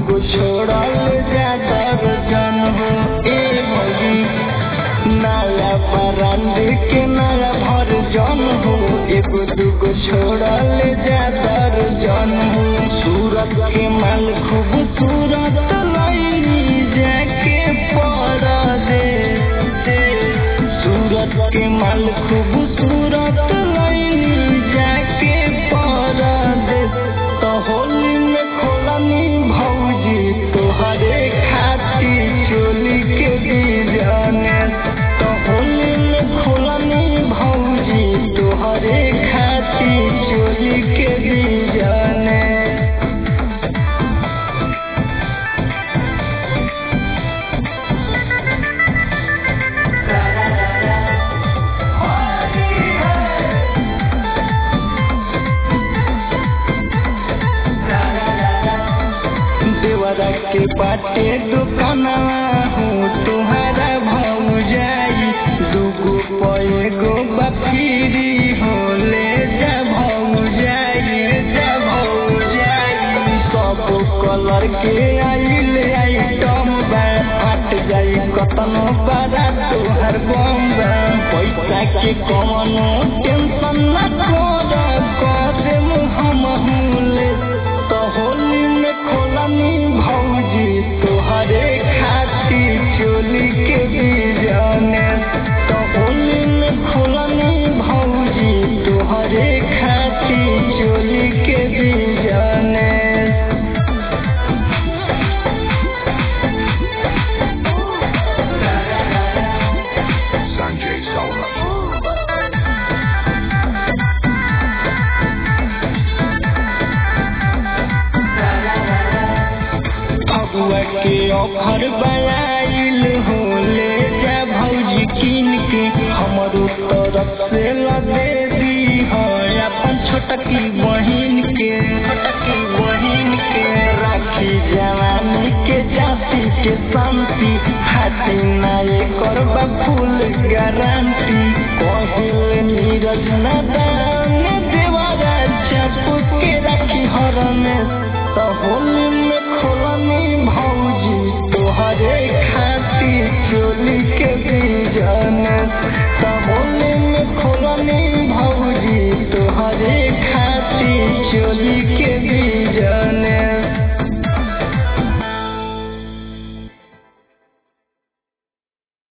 दूगो छोड़ल जाकर जन हो ए भौजी नया ब्रांड के नया भर जन हो एगो दूगो छोड़ल जाकर जन हो सूरत के माल खूबसूरत लई जाके पड़ दे सूरत के माल खूबसूरत लई जाके पड़ दे तो होली में खोलनी भौजी तोहरे खाती चोली के दीजाने तो होली में खोलनी भौजी तोहरे खाती चोली के दीजाने देवरा के बाटे दुकानवा हूँ तुम्हारा भाव जाई दूगो पैगो बफीरी हो ले जा भाव जाई जा भाव जाई सब कलर के आइल आइटम बा फट जाई कतनो बड़ा तोहर बम बा पैसा के कवनो टेंशन न कर कर हम ले तो होली में खोलनी भौजी तोहरे खाती चोली के बीजाने तो होली में खोलनी भौजी तोहरे खाती चोली के बीजाने Sanjay Solomon. फगुआ के ऑफर बनाइल हो ले जा भौजी कीन के हमरो तरफ से लगे दी हो अपन छोटकी बहिन के छोटकी बहिन के राखी जवानी के जाति के शांति हाथी नाये करबा फूल गारंटी कहिल नीरज नदान देवारा चप के राखी हरने तो होली में खोलनी भौजी तोहरे खाती चोली के बीजन तो